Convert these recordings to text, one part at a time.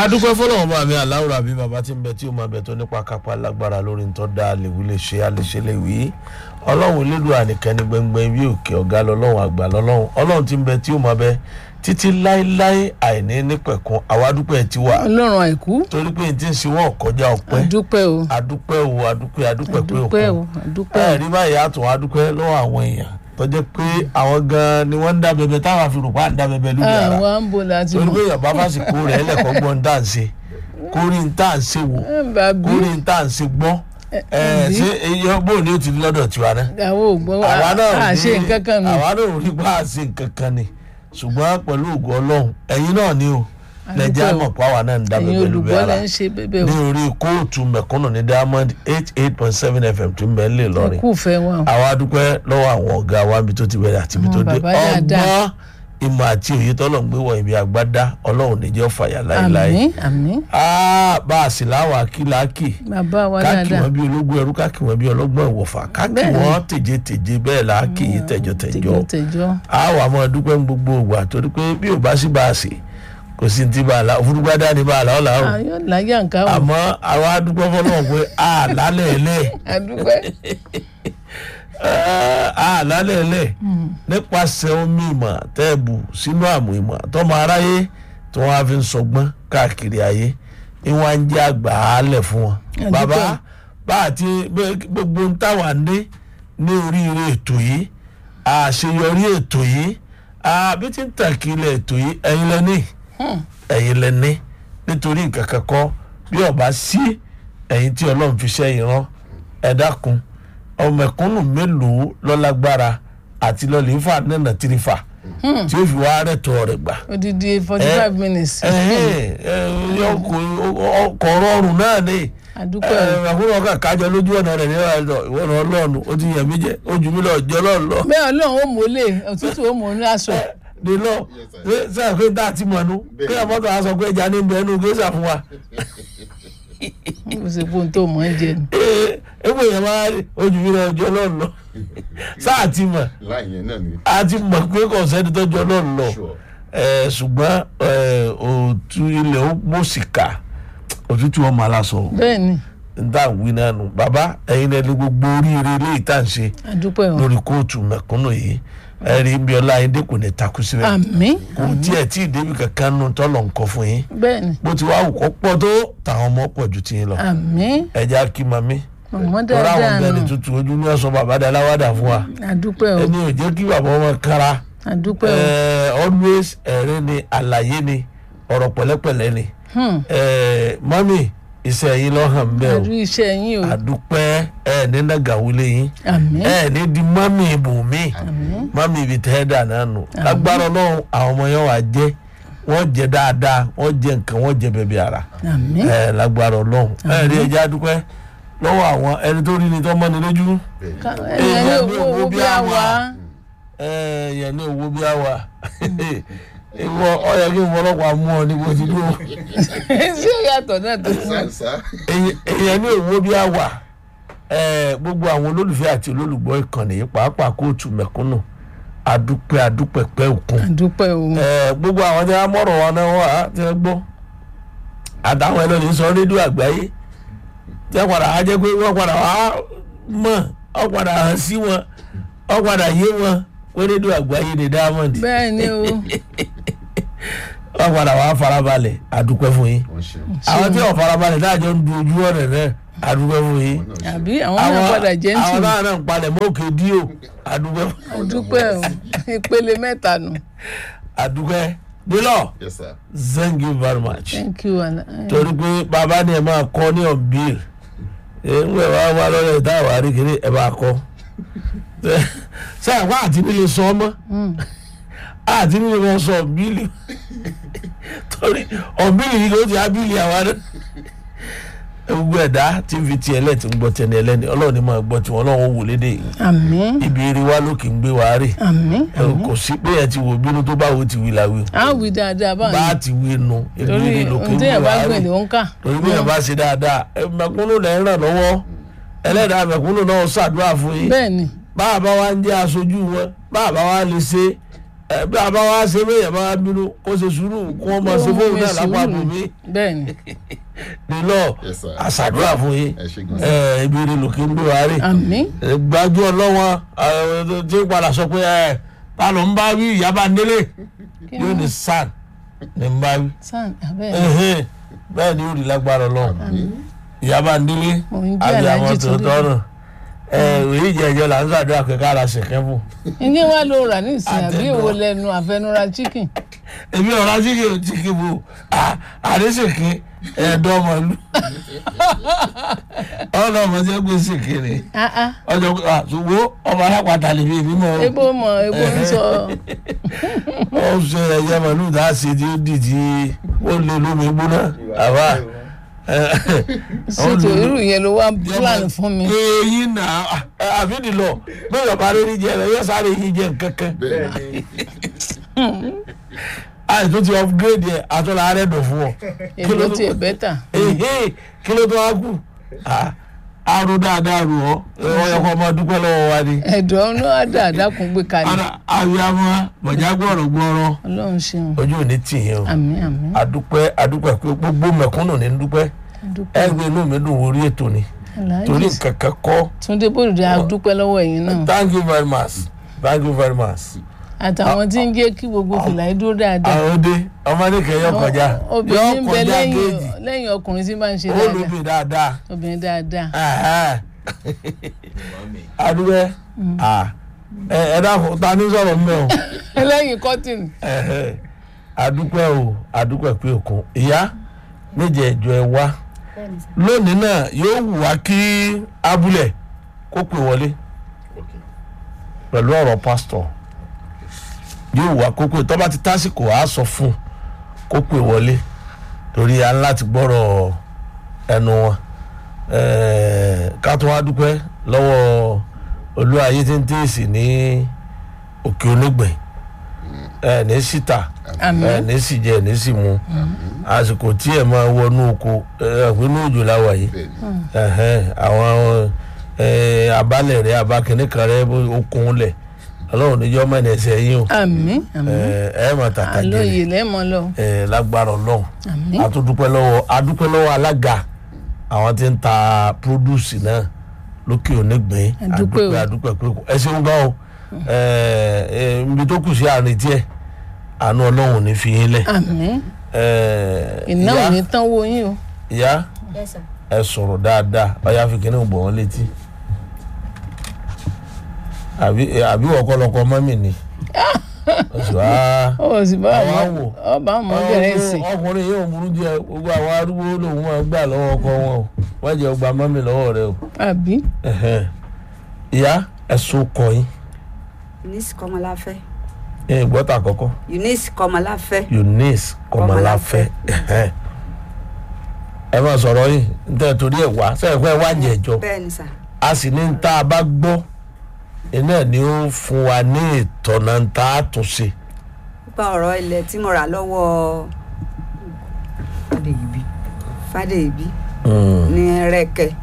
adúpẹ́ fọlọ́wọ́n bá mi aláwòrán àbí bàbá tí ń bẹ tí ó máa bẹ tó nípa kápá lágbára lórí ń tọ́ da àlèwí lè ṣe àlèṣe lè wí ọlọ́run elédùn ànìkẹ́ni gbẹngbẹ́ bí òkè ọ̀gá lọ́lọ́run àgbà lọ́lọ́run ọlọ́run tí ń bẹ tí ó máa bẹ títí láéláé àìní nípẹ̀kun àwa adúpẹ́ ti wà ọlọ́run àìkú torí pé n ti ń ṣe wọ́n kọjá ọpẹ́ àdúpẹ́ o adúpẹ́ o adúpẹ́ adúpẹ́ pé àdúpẹ́ o òkun àdúpẹ́ o ẹ̀rí báyìí àtún adúpẹ́ lọ́wọ́ àwọn èèyàn tó jẹ́ pé àwọn gan-an ni wọ́n ń dá bẹbẹ táwọn àfi rò pa ń dá bẹbẹ lórí ara àwọn àǹbò láti torí mọ̀ pé yàrá bá fàṣìkò rẹ̀ ẹlẹ́kọ̀ọ́ gbọ́n tá à ń ṣe kórì ń tá à ń ṣe wò ẹ bàbí kórì ń tá à ń ṣe gbọ́ ẹ ṣé eyín bó ni ó ti di lọ́dọ̀ tiwa náà àwọn ògbọ́n àwa náà à ṣe nǹkan kan mi àwa náà ò rí bá a ṣe nǹkan kan ni ṣùgbọ́n pẹ̀lú ògùn ọlọ́run ẹ̀yin náà ni o lẹ́jà mọ̀ pé àwa náà ń dá ẹ̀yin bẹ̀bẹ̀ lóbi olùgbọ́ ara lẹ́ ń ṣe bẹ́bẹ̀ ní o orí kóòtù mẹ̀kúnnù ní diamond eight eight point seven fm tó ń bẹ nílẹ̀ lọ́rin kú fẹ́ wa o àwa dúpẹ́ lọ́wọ́ àwọn ọ̀gá wa níbi tó ti bẹ̀rẹ̀ àti ibi Àwọn tó dé bàbá dáadáa. ọgbọ́n ìmọ̀ àti òye tọ́lọ̀ ń gbé wọ ibi àgbádá ọlọ́run níjẹ́ fàyà láéláé àmín àmín Ah, bá a sì láwọn akíláàkì bàbá wa káàkì dáadáa wọn bí ológun ẹrú káàkì wọn bí ọlọ́gbọ́n ìwọ̀fà káàkì Bẹ́ẹ̀ni. wọn tèje-tèje bẹ́ẹ̀ là á kì í tẹ̀jọ-tẹ̀jọ tẹjọ tẹjọ àwọn àmọ́ dúpẹ́ ń gbogbo ògbà torí pé bí ò bá sí bá a sè kò sí ti bá a la òfurufú ní bá a la ọ̀la o ayọ̀ láyà nǹkan o àmọ́ àwọn adúpẹ́ fọlọ́wọ́ pé a lálẹ́ ẹ̀lẹ́ àdúpẹ́ a lálẹ́ ẹ̀lẹ́ nípasẹ̀ omi ìmọ̀ tẹ́ẹ̀bù sínú àmù ìmọ̀ tọ́mọ aráyé tí wọ́n á fi ń sọgbọ́n káàkiri ayé ni wọ́n á ń jẹ́ àgbà álẹ̀ fún wọn. Àdúpẹ́. bàbá bá àti gbogbo ń táwa ní ní oríire ètò yìí àṣeyọrí ètò yìí àbí tí ń tàkìlẹ̀ ètò yìí ẹ̀yin lẹ́ni ẹ̀yin lẹ́ni nítorí nǹkan kan kọ́ bí ọba sí ẹ̀yin tí ọlọ́run fi ṣẹ́ ìran ẹ dákun ọmọ ẹ̀kúnnù mélòó lọ́lágbára àti lọ́lẹ̀ ifá nínà tìrìfà tí ó fi wá rẹ̀tọ̀ rẹ̀ gbà. odidi forty five minutes ọkọ̀ rọrùn náà ni àdúpẹ́ o ẹ̀kúnnù ọkà kájọ lójú ọ̀nà rẹ̀ níwájú ẹ̀dọ̀ ìwọ̀n ọlọ́run ó ti yẹ̀ mí jẹ́ ó jù mí lọ jẹ́ ọlọ́run lọ. bẹ́ẹ̀ ọlọ́run ó mọ̀ọ́lẹ̀ òtútù ó mọ̀ọ́lẹ̀ aṣọ ní lọ sẹ́yìn pé tá a ti mọ̀ nú kí ẹ̀ mọ́tò á sọ pé ẹja ní bẹ́ẹ̀ nù gẹ́sà fún wa. kò sí fóun tó mọ̀ ń jẹ ni ẹgbẹ́ yẹn máa rí ojú mi lọ jọ lọ́ọ̀ lọ sáà ti mọ̀ láì yẹn náà ni. a ti mọ̀ pé kò sẹ́ni tó jọ lọ́ọ̀ lọ Sure. ẹ ṣùgbọ́n ẹ òtún ilẹ̀ ó mọ̀síkà òtútù ọmọ aláṣọ bẹ́ẹ̀ ni níta wí náà nù bàbá ẹ̀yin náà ní gbogbo oríire ilé ìta ń ṣe àdúpẹ́ o lórí kóòtù mẹ̀kúnnù yìí ẹ rí bí ọlá ayédè kò ní takú síbẹ̀ àmín kò tiẹ̀ tí ì débi kankan nù tọ́lọ̀ nǹkan fún yín bẹ́ẹ̀ ni bó ti wá wù kó pọ̀ tó tàwọn ọmọ pọ̀ ju tiyín lọ àmín ẹja kí mami mọ̀mọ́ lọ́rọ̀ àwọn dáadáa bẹ́ẹ̀ ni nù tuntun ojú ní ọ̀sán bàbá dá láwàdà fún wa àdúpẹ́ o ẹni ò jẹ́ kí bàbá ọmọ kára àdúpẹ́ o Eh, always ẹ̀rín ni àlàyé ni ọ̀rọ̀ pẹ̀lẹ́pẹ̀lẹ́ ni Hmm. Eh, mami iṣẹ́ yín lọ́ hàn bẹ́ẹ̀ àdú iṣẹ́ yín o o àdúpẹ́ ẹ̀ ní nàgàwílé yín àmín ẹ̀ ní di mami ibùmí mami ibi tẹ́ ẹ̀ dà náà nù lágbára ọlọ́run àwọn ọmọ yẹn wà jẹ́ wọ́n jẹ dáadáa wọ́n jẹ nǹkan wọ́n jẹ bẹ̀bẹ̀ ara àmín ẹ̀ lágbára ọlọ́run ẹ̀ rí ẹja dúpẹ́ lọ́wọ́ àwọn ẹni tó rí ni tó mọ́ni lójú Ká- ẹ̀yẹ ní owó owó bí a wà yẹn ní owó bí a wà ìwọ ọyọ kí n fọlọ́pàá mú ọ ní bó ti dúró ṣé yàtọ̀ náà tó fún sá sá. èyàn ní owó bí a wà gbogbo àwọn olólùfẹ́ àti olólùgbọ́ ìkànnì yìí pàápàá kóòtù mẹ̀kúnnù adúpẹ́ adúpẹ́ pẹ́ òkun àdúpẹ́ o Eh, gbogbo àwọn tí wọ́n mọ̀rọ̀ wọn náà wà á ti ń gbọ́ àtàwọn ẹlẹ́ni sọ rédíò àgbáyé tí wọ́n padà á jẹ́ pé wọ́n padà wá mọ̀ wọ́n padà hàn sí wọn wọ́n padà yé wọn pé rédíò àgbáyé ni diamond bẹ́ẹ̀ ni o wọ́n padà wá farabalẹ̀ àdúpẹ́ fún yín wọ́n ṣe àwọn tí wọ́n farabalẹ̀ dájọ́ ń du ojú ọ̀rẹ́ náà àdúpẹ́ fún yín wọ́n náà ṣe. àbí àwọn náà padà jẹ́ ń tì àwọn náà náà ń palẹ̀ mọ́ òkè díò àdúpẹ́ àdúpẹ́ o ìpele mẹ́ta nù àdúpẹ́ nílọ̀ yes sir. thank you very much. thank you Ala- torí pé bàbá ni ẹ máa kọ́ ní ọ̀bíl ẹ ń wẹ̀ wá wá lọ́rẹ̀ tá a wà rí kiri ẹ bá kọ́ sáà wá àti nílé sọ ọmọ àti nílé wọn sọ ọ̀bílì torí ọ̀bílì yìí ló ti ábílì àwa náà gbogbo ẹ̀dá tí ń fi tiẹ̀ lẹ́ẹ̀tì ń gbọ́ tẹni ẹlẹ́ni ọlọ́run ni máa gbọ́ tiwọn ọlọ́run ó wò lédè yìí àmín ibi eré wa ló kì í gbé wa rè àmín ẹ kò sí pé ẹ ti wò bínú tó báwo ti wí la wí á wí dáadáa bá a báyìí ti wí nu ibi torí eré ló kì í ohun gbé téèyàn bá wa gbìn rè ló ń kà torí bí ẹ bá ṣe dáadáa ẹ mẹ̀kúnnù lẹ ń ràn lọ́wọ́ ẹlẹ́dàá mẹ̀kúnnù náà ṣàdúrà fún yín bẹ́ẹ̀ ni báà bá wa ń jẹ́ aṣojú wọn báà bá wa lè ṣe ẹ bí a bá wá ṣe bẹ́ẹ̀ yẹn bá wá bínú kó ṣe sùúrù kó wọ́n máa ṣe fóun náà lápá bò mí bẹ́ẹ̀ ni nílọ Yes, sir. àṣàdúrà fún yín ẹ ṣe gan ẹ ibi rẹ lòkè ń gbé wa rè àmín gbájú ọlọ́wọ́n tí ń padà sọ pé ẹ ta ló ń bá wí ìyá bá ń délé yóò ní sàn ní ń bá wí sàn abẹ́ẹ̀ Ẹhẹ́n, bẹ́ẹ̀ ni yóò rí lágbára ọlọ́run ìyá bá ń délé Mò ń jẹ́ àbí àwọn Alhaji tó Túndé. tọ́nà ẹ èyí jẹjọ là ń ṣàdúrà pé ká ra ṣẹ̀kẹ́ fún ní wàá ló rà ní ìsìn àbí Àtẹ̀dọ̀. èwo lẹnu àfẹnura chicken èmi ọ̀rá chíkì ò chíkì bò àdéṣèké ẹ̀ẹ́dọ́ ọmọlú ọlọ́mọ tí ó gbé ṣèké rẹ̀ ah ah ọjọ́ ṣùgbọ́n ọmọ alápàtà lè fi èmi mọ́ ọ́. ebo mọ ebo ń sọ ó ṣe ẹyẹ màlúù tá a ṣe tí ó dì tí ó lé lómi gbóná àbá ṣètò irú yẹn ló wá plan fún mi eyín nà àfíìdì lọ bẹ́ẹ̀ bá rí jẹ rẹ yóò sáré yín jẹ kankan bẹ́ẹ̀ àì tó ti upgrade yẹ àtúnlá rẹ dùn fún ọ èbó tiẹ̀ bẹ́tà ehe kí ló tó wá kù Ah, aró dáadáa rò ọ ọyọ kọ ọmọ dúpẹ́ lọ́wọ́ wa ni ẹ̀dọ̀ ọ̀nà àdàdàkùn gbé kalẹ̀ Ara- àwíyámọ bọjá gbọrọ gbọrọ ọlọ́run ṣeun ojú ò ní tì yín o àmín àmín adúpẹ́ adúpẹ́ pé gbogbo mẹ̀kúnnù ní dúpẹ́ dúpẹ́ ẹgbẹ́ inú mi dùn orí ètò ni torí Alhaji nǹkan kan kọ́ Túndé Bòdìdé a dúpẹ́ lọ́wọ́ ẹ̀yin náà thank you very much thank you very much. àtàwọn tí ń jẹ́ kí gbogbo fìlà yìí dúró dáadáa àwọn òde ọmọdé kẹyọ kọjá yọ obìnrin ń bẹ kọjá lẹ́yìn géèjì lẹ́yìn ọkùnrin tí máa ń ṣe ó dáadáa lóbi dáadáa. obìnrin dáadáa Ẹ̀hẹ́. adúgbẹ́ ẹ ẹ dákun ta ní sọ̀rọ̀ mbẹ́ o lẹ́yìn kọ́tìnì Ẹ̀hẹ́. adúpẹ́ o adúpẹ́ pé òkun ìyá méje ẹjọ ẹ wá lónìí náà yóò wù wá kí abúlé kó pè wọlé ok pẹ̀lú ọ̀rọ̀ pásítọ̀ yóò wá kó pè tọ́ba ti tásìkò á sọ fún un kó pè wọlé torí a ń láti gbọ́rọ̀ ẹnu wọn Ẹ̀ẹ́, ká tó wá dúpẹ́ lọ́wọ́ olúwayé tí ń tèèsì ní òkè onígbẹ̀ẹ́ ẹ̀ ní síta àmín ẹ̀ ní sì jẹ ẹ̀ ní sì mu àsìkò tí ẹ̀ máa wọnú oko ẹ̀ pé ní òjò láwà yìí bẹ́ẹ̀ ni ẹhẹn àwọn ẹ, abálẹ̀ rẹ abakínní kan rẹ bó okun lẹ̀ ọlọ́run níjọ́ mọ́ ẹni ẹsẹ̀ yín o àmín àmín ẹ ẹ mọ̀ tàtà jẹrẹ àlóye lẹ́mọ̀ lọ ẹ lágbára ọlọ́run àmín àtúndúpẹ́ lọ́wọ́ adúpẹ́ lọ́wọ́ alága àwọn tí ń ta produce náà lókè onígbìn Adúpẹ́ o. adúpẹ́ pé ẹ ṣeun gan o ẹ ẹ ibi tó kù sí àárín díẹ̀ àánú ọlọ́run ò ní fi yín lẹ̀ àmín ẹ iná ò ìyá ní tán wo yín o ìyá Yes, sir. ẹ sọ̀rọ̀ dáadáa ọ̀yá fi kíní gbọ̀ wọ́n létí àbí àbí ọ̀kọ́lọ́kọ́ mọ́mì ni oṣù á ó sì bá Àwọn àwọn wò. ọba àwọn bẹ̀rẹ̀ sí ọkùnrin yóò burú jẹ gbogbo àwọn arúgbó lòun máa gbà lọ́wọ́ ọkọ wọn o wọ́n jẹ́ ọgbà mọ́mì lọ́wọ́ rẹ o àbí Ẹ̀hẹ́n. ìyá ẹ̀sùn kọ̀yìn Eunice Kọmọláfẹ́. ẹ̀ gbọ́tà àkọ́kọ́ Eunice Kọmọláfẹ́. Eunice Kọmọláfẹ́ ẹ̀hẹ́n. ẹ máa sọ̀rọ̀ yìí nítorí torí ẹ̀ wá sẹ́yìn pé ẹ wá jẹ̀ ẹ̀jọ́ bẹ́ẹ̀ ni sà. a sì ní tá a bá gbọ́ iná ni ó fún wa ní ìtọ̀nà tá a tún ṣe. nípa ọ̀rọ̀ ilẹ̀ tí mo rà lọ́wọ́ Fádèyìbí Fádèyìbí ní Rẹ́kẹ̀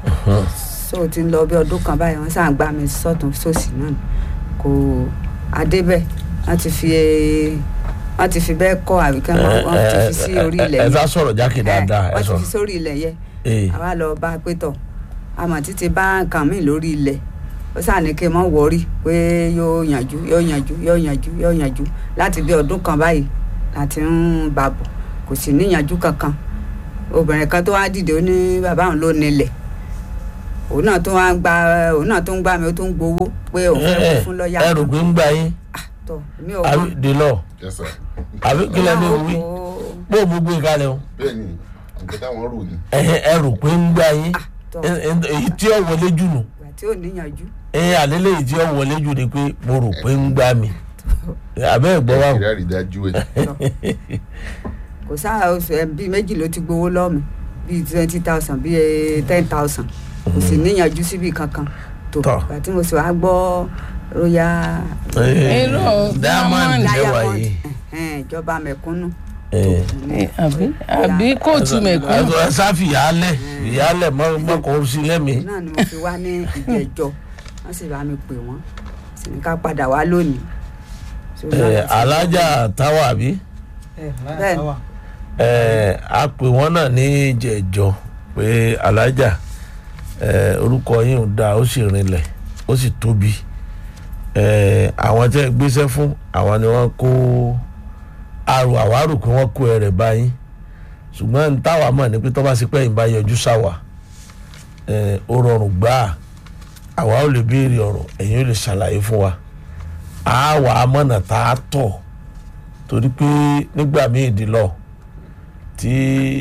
so ti ń lọ bí ọdún kan báyìí wọ́n sàn gbá mi sọ́tún sósì náà kò adébẹ̀ wọ́n ti fi wọ́n ti fi bẹ́ẹ̀ kọ́ àbíkẹ́ wọ́n ti fi sí orí ilẹ̀ ẹ yẹn sá sọ̀rọ̀ jákè dáadáa ẹ wọ́n ti sọ̀rọ̀. fi sórí ilẹ̀ yẹn Ee. àwa lọ bá a pé tọ̀ àmọ́ títí bá nǹkan mi lórí ilẹ̀ ó sàn ní kí n mọ̀ wọ́rí pé yóò yànjú yóò yànjú yóò yànjú yóò yànjú láti bí ọdún kan báyìí láti ń bà bọ̀ kò sì níyànjú kankan obìnrin kan tó wá dìde ó ní bàbá òun ló nílẹ̀ òun náà tó wá ń gba òun náà tó ń gbà mí ó tó ń gbowó pé òun fẹ́ kó fún lọ́ọ̀yà ẹ rò pé ń gbà yín tọ̀ mi ò àbí mọ̀ dèlọ yes sir àbí kílẹ̀ ní wí bó o gbogbo ìkàlẹ̀ o bẹ́ẹ̀ ni nǹkan táwọn rò ní ẹ̀hẹ́, ẹ rò pé ń gbà yín tọ̀ Ẹ- ẹ- èyí tí ó wọlé jù nù ìgbà tí ò níyànjú ẹ̀yìn àlélẹ́ èyí tí ó wọlé jù ni pé mo rò pé ń gbà mí àbẹ́ ìgbọ́ wa ìrẹ́ àrídájú ẹ̀ kò sáà oṣù ẹ̀ bíi méjì ló ti gbowó lọ́ọ̀mì bíi twenty thousand bíi ten thousand kò sì níyànjú síbi kankan tó Tọ́. ìgbà tí mo sì wá gbọ́ royal Irọ́, diamond Diamond. lẹ́wà diamond yìí. ẹ̀hẹ́n, ìjọba mẹ̀kúnnù Ẹ̀. Eh, àbí àbí kóòtù mẹ̀kúnnù ẹ sáfì ìyálẹ̀ ìyálẹ̀ mọ́kàn sí lẹ́mìí. náà ni mo fi wá ní ìjẹ́jọ́ wọ́n sì bá mi pè wọ́n sì ní ká padà wá lónìí ẹ alájà táwa bí Bẹ́ẹ̀ni. ẹ a pè wọ́n náà ní ìjẹ̀jọ́ pé alájà ẹ orúkọ yín ò dáa ó sì rinlẹ̀ ó sì tóbi ẹ àwọn tẹ́ ẹ gbéṣẹ́ fún àwọn ni wọ́n kó arò àwárò pé wọ́n kó ẹrẹ̀ báyìí ṣùgbọ́n ní táwa mọ̀ ní pé tó bá ṣe pé ìbá yọjú sáwà ẹ ó rọrùn gbáà àwa ò lè béèrè ọ̀rọ̀ ẹ̀yin ò lè ṣàlàyé fún wa àwa amọ̀nà tá a tọ̀ torí pé nígbà míì dì lọ tí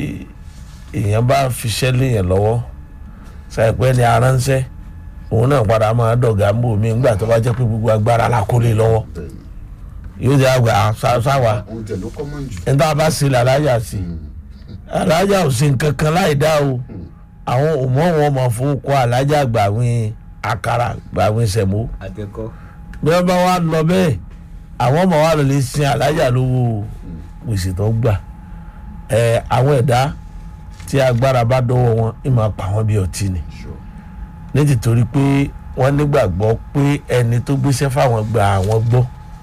èèyàn bá fiṣẹ́ léèyàn lọ́wọ́ ṣàìpẹ́ ni aránṣẹ́ òun náà padà máa dọ̀gá mbò mí nígbà tó bá jẹ́ pé gbogbo agbára la kó lé lọ́wọ́ bẹ́ẹ̀ni yóò jẹ́ àgbà sá- sáwa ohun tẹ̀ ló kọ́mọ̀ jù. ẹni tá a bá ṣe lè alájà sí alájà ò ṣe nǹkan kan láì dá o àwọn òmò wọn mọ̀ fún kọ́ alájà gbàwìn àkàrà gbàwìn sẹ̀mó àtẹkọ bí wọ́n bá wá lọ bẹ́ẹ̀ àwọn ọmọ wa lọ lè sin alájà lówó gbèsè tó gbà ẹ àwọn ẹ̀dá tí agbára bá dọ́wọ́ wọn ìmọ̀ pa wọ́n bí ọtí ni Sure. ní tìtorí pé wọ́n nígbàgbọ́ pé ẹni tó gbéṣẹ́ fáwọn gba àwọn gbọ́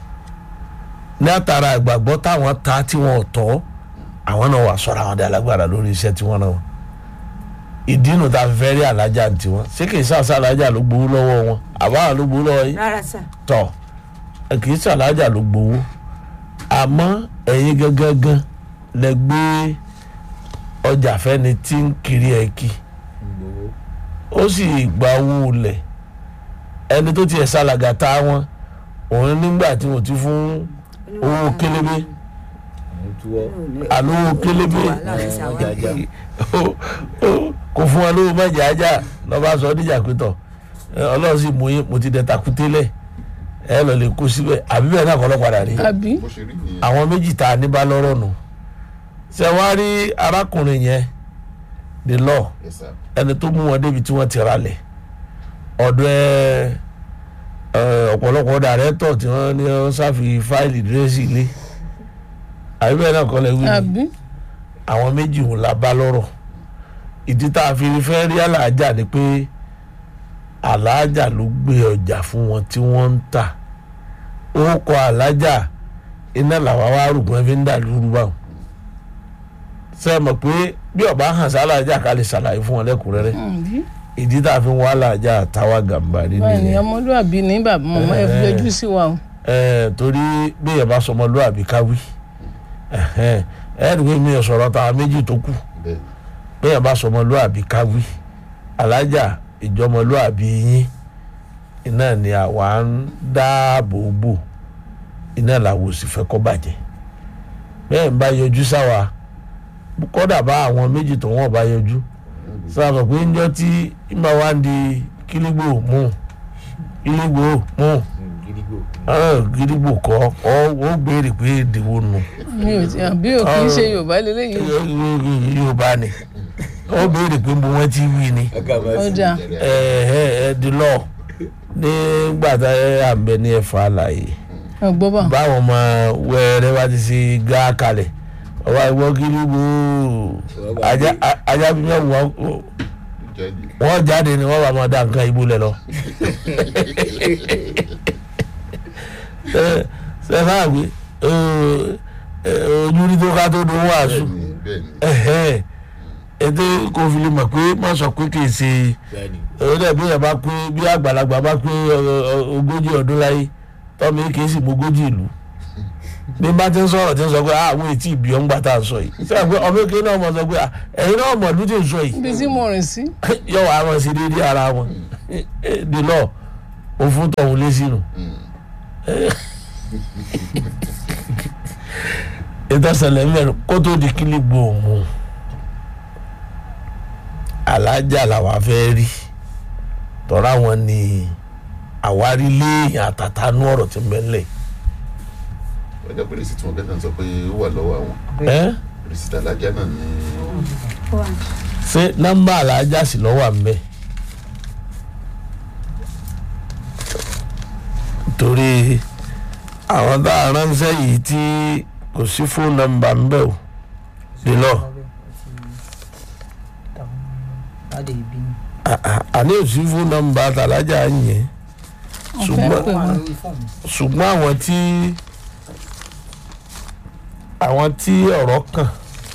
ní àtàrà ìgbàgbọ́ táwọn ta tí wọn ò tọ́ àwọn náà wà sọ̀rọ̀ àwọn alágbára lórí iṣẹ́ tí wọ́n náà wọn ìdí nu ta fẹ́ rí alájà tiwọn ṣé kì í sàṣà alájà ló gbowó lọ́wọ́ wọn àbáwọn ló gbowó lọ́wọ́ yín rárá sà tọ ẹ kì í ṣàlájà ló gbowó àmọ́ ẹ̀yin gangan lẹ gbé ọjà fẹ́ni tí ń kiri ẹ̀ kí gbowó ó sì gba owó lẹ̀ ẹni tó tiẹ̀ ṣàlàgà tá wọn òun nígbà tí mo ti fún owó kélébé àwọn túwọ àlówó kélébé jaja kò fún wọn lówó mẹ́jẹ ajá lọ́ba sọ ọ́ díjà pétọ̀ ọlọ́run sì mú yín mo ti dẹ̀ takùtélẹ̀ ẹ lọ lè kó síbẹ̀ àbí bẹ́ẹ̀ náà kọ́ lọ́ padà rí àbí bó ṣe rí nìyẹn. àwọn méjì tá a ní bá lọ́rọ̀ nù ṣe wá rí arákùnrin yẹn the law Yes, sir. ẹni tó mú wọn débi tí wọ́n ti ralẹ̀ ọ̀dọ̀ ẹ ẹ, ọ̀pọ̀lọpọ̀ dàrẹ́tọ̀ tí wọ́n ní wọ́n ṣàfi fáìlì dírẹ́sì ilé àbí bẹ́ẹ̀ náà kọ́ lẹ́ wí ni àbí àwọn méjì òun la bá lọ́rọ̀ ìdí tá a fi fẹ́ rí aláàjà ni pé aláàjà ló gbé ọjà fún wọn tí wọ́n ń tà ó kọ aláàjà iná làwọn wá rògbòn fi ń dà lóru báwọn ṣe é mọ̀ pé bí ọba hàn sí aláàjà ká lè ṣàlàyé fún wọn lẹ́kùnrẹ́rẹ́ àbí ìdí tá a fi ń wá aláàjà táwa gàmbàrí báyìí ni nìyẹn ọmọlúwàbí ní bàbá màmá ẹ fi yọjú sí wa o ẹ torí bí ẹ bá sọmọ lóàbí káwí ẹ ẹ ẹ dùgbò mi ò sọ̀rọ̀ táwa méjì tó kù bẹ́ẹ̀ni bẹ́ẹ̀ bá sọmọlúàbí káwí alájà ìjọmọlúàbí yín iná ni àwa ń dáàbò bò iná làwọn ò sì fẹ́ kó bàjẹ́ bẹ́ẹ̀ ń bá yọjú sáwa kódà bá àwọn méjì tó wọ́n bá yọjú sábà pé ń jọ tí ìmọ̀ wá ń di kílígbò mú kílígbò mú gidigbo ah, kílígbò kọ́ ọ́ ó béèrè pé ìdìbò nù mi ò tí àbí ò kì í ṣe yorùbá lélẹ́yìí yorùbá ni ó béèrè pé mo wọ́n ti wí ni agamasi ọjà ẹ ẹ ẹ di lọ nígbà tá ẹ à ń bẹ ní ẹ̀fọ́ àlàyé ọgbọ́n bá báwọn ọmọ wẹ́rẹ́ bá ti ṣe gá kalẹ̀ ọba ìwọ kiri bò ó ajá ajá bí wọ́n wọ́n jáde wọ́n jáde ni wọ́n bá máa dá nǹkan ibú lẹ̀ lọ. ṣe ṣe sáà gbé ojú rí tó ká tó dún wàásù bẹ́ẹ̀ni bẹ́ẹ̀ni ètò kò fi lè mọ̀ pé má sọ pé kì í ṣe bẹ́ẹ̀ni ọdẹ bí yẹn bá pé bí àgbàlagbà bá pé ọ- ọ- ogójì ọdún láyé tọ́mi kì í sì mọ ogójì ìlú bí bá ti ń sọ̀rọ̀ tí ń sọ pé ah àwọn ètí ìbí ọ̀ ń gbà tá à ń sọ yìí sọ pé ọmọ èké náà mọ̀ sọ pé ah ẹ̀yin náà mọ̀ ọdún tí ń sọ yìí ibi tí mo rìn sí yọ wàá mọ̀ sí déédéé ara wọn the law òfin tọ̀hún lé sínú. ìtọ́sẹ̀lẹ̀ mẹ́rin kó tó di kílí gbòòmù alájà làwa fẹ́ rí tọ́ra wọn ni àwárí léèyàn àtàtánú ọ̀rọ̀ tí ń bẹ ńlẹ̀ ọjà pé rìsíìtì wọn bẹ́ẹ̀ náà sọ pé ó wà lọ́wọ́ àwọn ẹ́ rìsíìtì alájà náà ní ṣé nọ́mbà alájà sì lọ́wọ́ à ń bẹ torí àwọn tá a ránṣẹ́ yìí tí kò sí fóònù nọ́mbà ń bẹ o the law Láde ibi ni. à- à- àní ò sí fóònù nọ́mbà tàlájà ń yẹn wọ́n fẹ́ ṣùgbọ́n pè Wọ́n wà wọ́n lórí fóònù. ṣùgbọ́n àwọn tí àwọn tí ọ̀rọ̀ kàn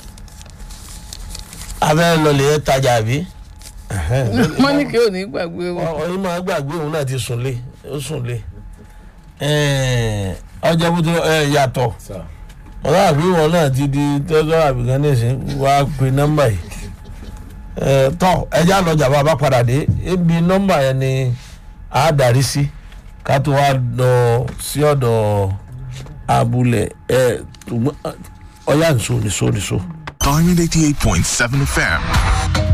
abẹ́ lọlẹ̀ tajà bí mọ́nìkì ò ní gbàgbé wọn. ọyìn máa gbàgbé òun náà ti sùn lé ó sùn lé ọjọ́ bó ti yàtọ̀ sà ọ̀rọ̀ àbí wọn náà ti di tẹ́tọ́ àbíkan nísìn wá pe nọ́mbà yìí Ẹ, tọ́ ẹjá lọ́jà bá a bá padà dé ebi nọ́mbà yẹn ni a darí sí ká tó wá lọ sí ọ̀dọ̀ abúlé ẹ ọ̀yá nìṣó nìṣó nìṣó. Diamond 88.7 FM.